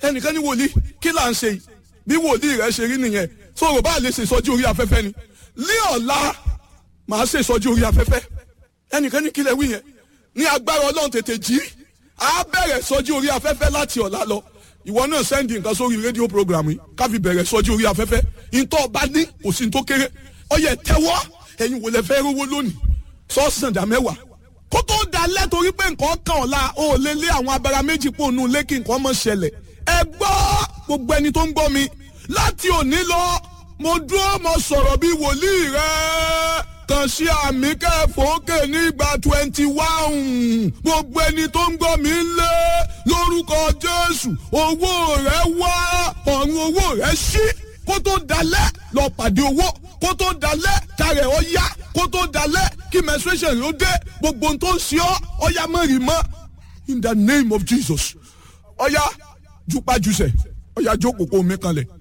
ẹnìkan ní wòlíì kí là ń ṣe yìí bí wòlíì rẹ ṣe rí nìyẹn sọ̀rọ̀ bá lè ṣe ìsọjí orí afẹ́fẹ́ ni ní ọ̀la màá ṣe ìsọjí orí afẹ́fẹ́ ẹnìkan ní kílẹ̀ wí yẹn ní agbára ọlọ́run tètè jí á bẹ̀rẹ̀ ìsọjí orí afẹ́fẹ́ láti ọ̀la lọ ìwọ náà sẹ́ndì nǹkan sórí rédíò program yìí ká fi bẹ̀rẹ̀ ìsọjí orí afẹ́fẹ́ ìtọ́ ọba ní kò sí ní tó kéré ọyẹ tẹ́wọ́ ẹ̀yin wò lẹ fẹ́ rówó lónìí sọ́ọ̀sán dá mẹ́wàá kó tó dalẹ̀ torí pé nǹkan kan ọ̀la ó lé lé àwọn abara méjì pò nù lé kí nǹkan mọ̀ ṣẹlẹ̀ ẹ gbọ́ gbogbo ẹni tó ń gbọ́ mi láti òní lọ mo dúró mo sọ̀rọ̀ bí wòlíì rẹ kàn sí àmì kẹfọ́kè nígbà twenty one gbogbo ẹni tó ń gbọ́ mi lé lórúkọ Jésù owó rẹ wá ọ̀run owó rẹ ṣí kó tó dalẹ̀ lọ pàdé owó kó tó dalẹ̀ kárẹ̀ ọ yá kó tó dalẹ̀ kí menstruation ló dé gbogbo ohun tó ń ṣe ọ́ ọ̀yá mẹ́rin mọ́ in the name of Jesus ọ̀yá jupajusẹ̀ ọ̀yá jókòó kó mi kanlẹ̀